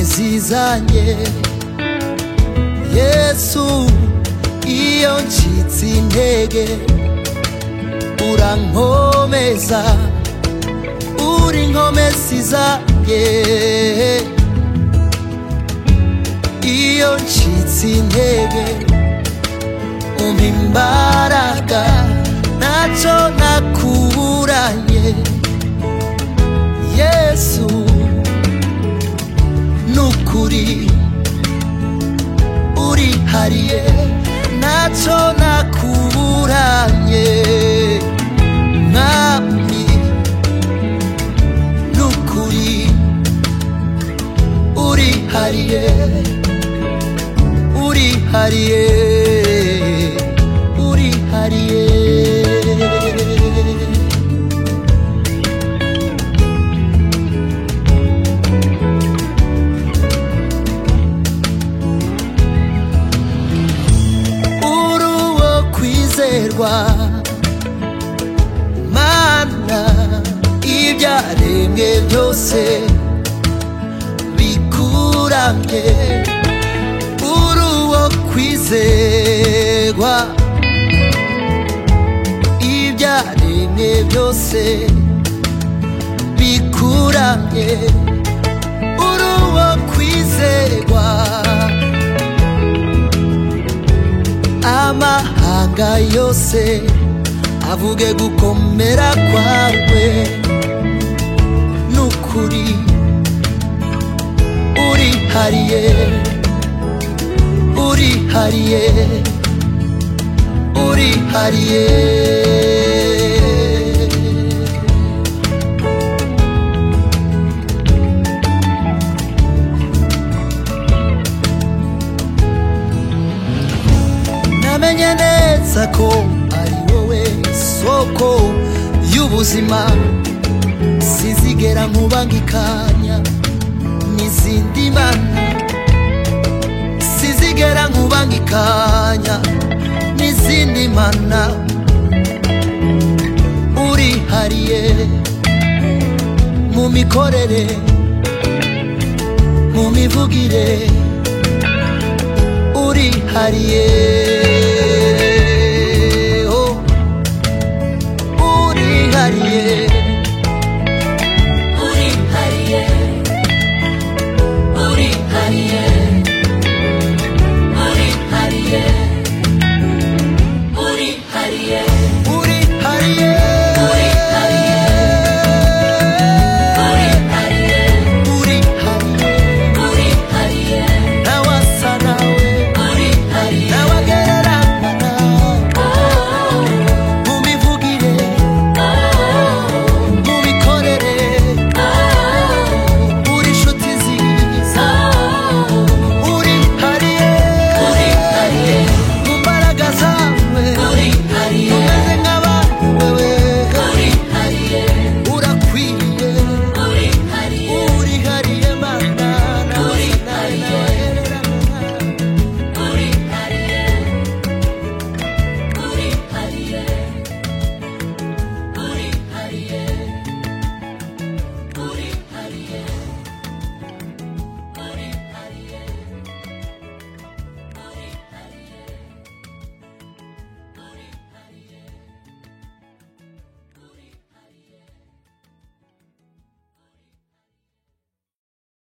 zizanye yesu iyo ncitse intege urankomeza uri inkomezi zanjye iyo ncitse intege umpa imbaraga ntacyo nakuburanye yesu nukuri urihariye ntacyo nakuburanye mwami nukuri urihariye urihariye urihariye uri uwo kwizerwa mana ibyaremwe byose bikuramye uri uwo kwizerwa ibyaremwe byose bikuramye uri uwo kwizerwa amahanga yose avuge gukomera kwawe n'ukuri urihariye urihariye urihariye namenye neza ko ari wowe soko y'ubuzima sizigera nkubangikanya n'izindi mana sizigera nkubangikanya n'izindi mana urihariye mu mikorere mu mivugire urihariye